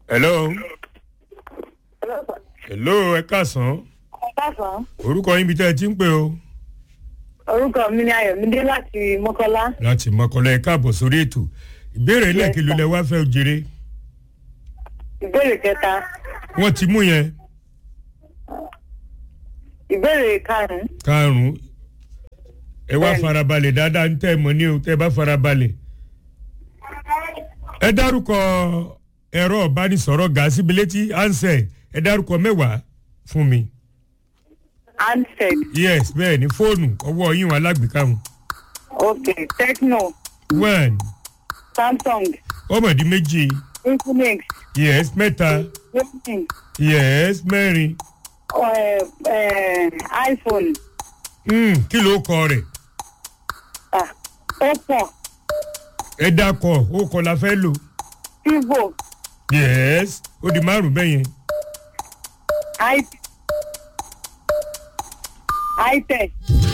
hello hello ẹ káàsán Ọ̀pásán, orúkọ yín bí tẹ́ ẹ ti ń pè o orúkọ mi ni Ayọ̀mídé láti Mọ́kọ́lá. láti mọ̀kànlá ẹ káàbọ̀ sórí ètò ìbéèrè lẹ́ẹ̀kìlú lẹ wá fẹ́ jèrè Ìbéèrè kẹta, wọ́n ti mú yẹn ìbéèrè karùn-ún, karùn-ún ẹ wá Bẹ́ẹ̀ni. farabalẹ̀ dáadáa ń tẹ́ ẹ mọ̀ ní o tẹ́ ẹ bá farabalẹ̀ ẹ dárúkọ ẹ̀rọ ìbánisọ̀rọ̀ gàásì bilétí ansẹ̀ ẹ dárúkọ mẹ́wàá fún mi handset, yes bẹ́ẹ̀ ni fóònù ọwọ́ yín wọn alágbèéká wọn ok, Tecno, one Samsung, ọmọdé méjì Infinix, yes mẹ́ta Samsung, yes mẹ́rin eh, eh, iPhone, mm, kí ló kọ rẹ̀ ah, Oppo, ẹ dákọ̀ ó kọ́ la fẹ́ lò Vivo, yes ó di márùn bẹ́ẹ̀ yẹn i- iTech,